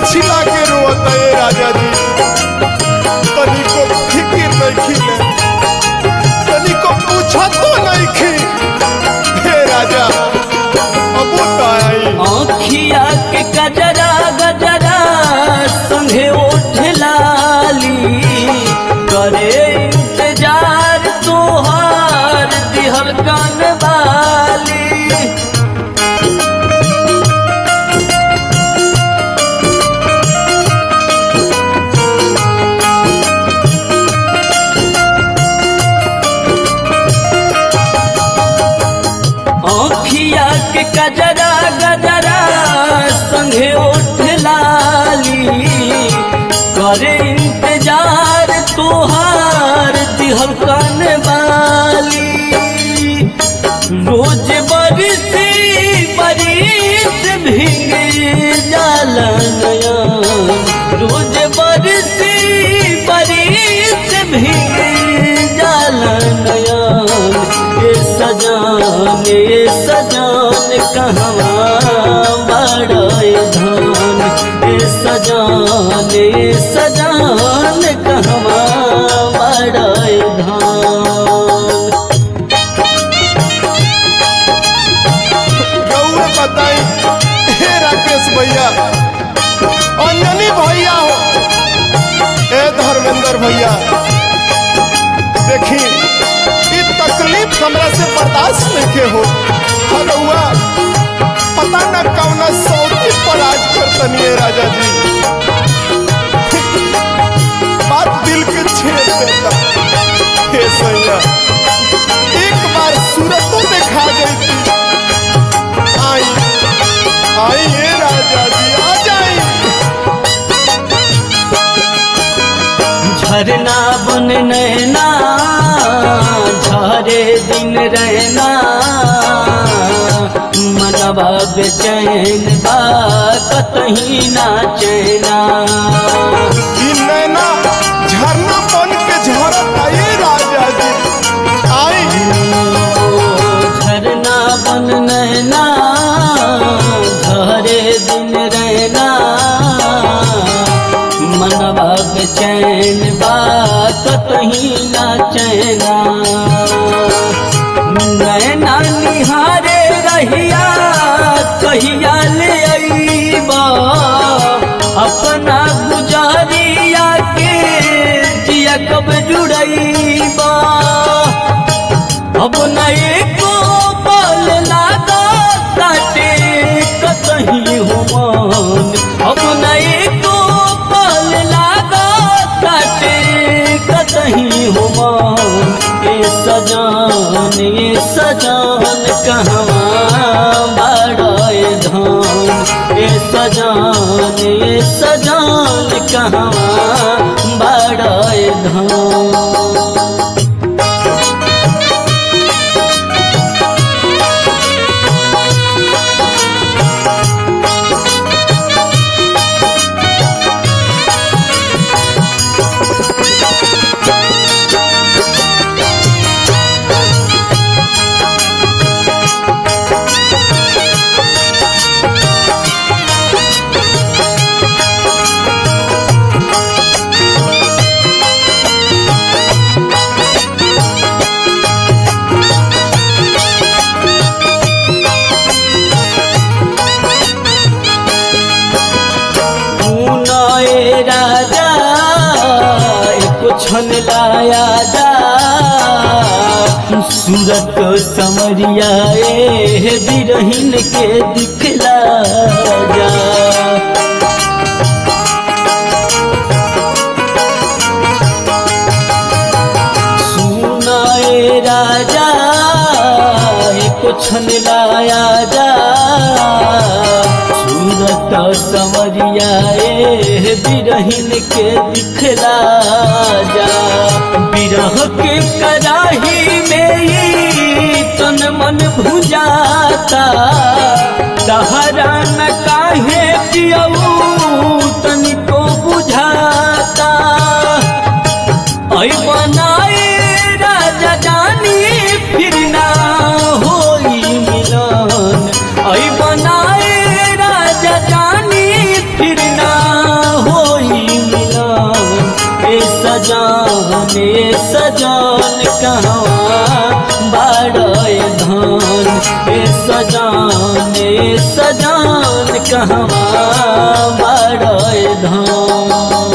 छिला के रोता ए राजा जी तनिको फिकिर नहीं खिले तनिको पूछा तो नहीं खी हे राजा अब तो आई आँखिया के गजरा गजरा संगे ओठ लाली करे इंतजार तोहार दिहल कान वाली आँखिया के गजरा गजरा संगे ओठ लाली करे इंतजार तोहार दिहल कान वाली रोज बरसी बरिस भीगे जाला नया रोज बरसी बरिस भीगे जाला नया ए सजान ए सजान कहवा बड़ाए धान ए सजान ए सजान कहवा बड़ाए धान गौर बताई हे राकेश भैया अंजनी भैया हो ए धर्मेंद्र भैया देखी ई तकलीफ हमरा से बर्दाश्त नहीं के हो हलुआ पता न कौना सौती पर आज करतनी है राजा जी बात दिल के छेद देता हे सैया एक बार सूरत तो दिखा गई थी आई आई ये राजा जी आ जाई झरना बन नैना झरे दिन रहना मनवा बेचैन बा कतही ना चैना ई नैना झरना बन के झरता ये राजा जी आई झरना बन नैना झरे दिन रहना मनवा बेचैन बा कतही ना चैना नैना निहारे रहिया कहिया ले अइबा अपना गुजारिया के जिया कब जुड़ैबा अब नए को बल लागा काटे कतही हुमान अब नए को बल लागा काटे कतही हुमान ए सजान ए सजान कहवा बड़ाए धान ए सजान ए सजान कहवा बड़ाए धान ए राजा एको छन लाया जा सूरत समरिया ए बिरहिन के दिखला जा सुनाए राजा एको छन लाया जा सूरत समरिया ए बिरहिन के दिखला जा बिरह के कराही में ई तन मन भुजाता तहरा न काहे पियऊ तनिको बुझाता ऐ बनाए राजा जानी फिर ना होई मिलन ऐ बनाए राजा जानी फिर ना सजान कहवा बाड़े धान ए सजान ए सजान कहवा बाड़े धान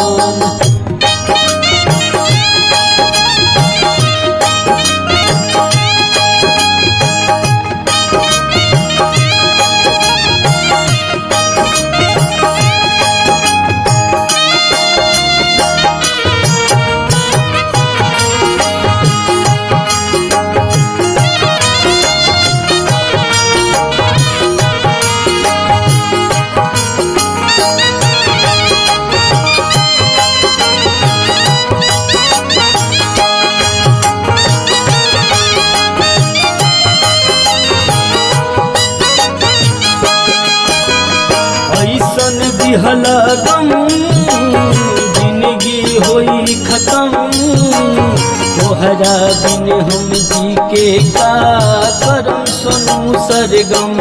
ऐसन दिहल गम जिंदगी होई खत्म तोहरा बिन हम जी के का करम सुनू सरगम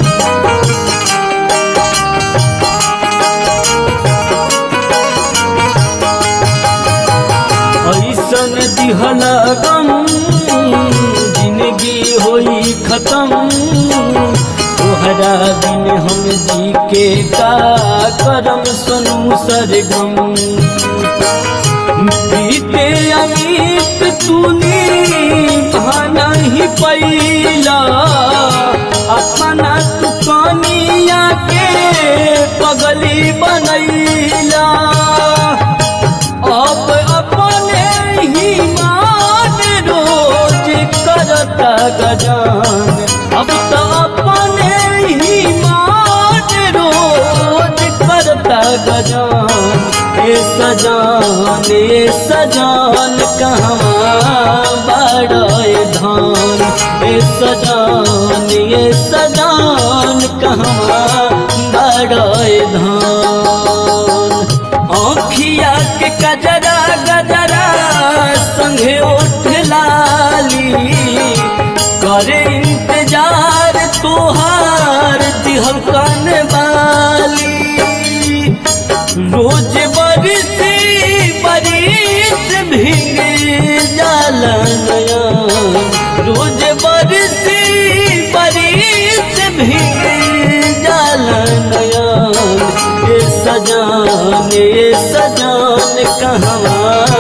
ऐसन दिहल गम जिंदगी होई खत्म तोहरा बिन हम जी के का करम सुनू सरगम बीते अमित तूने भाना ही पैला अपना तू कनिया के पगली बनैला अब अपने ही मान रोज करता गजान अब तो अपने ही मान रोज करता गजान ए सजान ए सजान कहवा बड़े धान ए सजान ए सजान कहवा बड़े धान आँखिया के गजरा गजरा संगे उठ लाली करे इंतजार तोहार दिहल कन वाली रोज बरसी बरिस भीगे जाला नया रोज बरसी बरिस भीगे जाला नया ए सजान ए सजान कहवा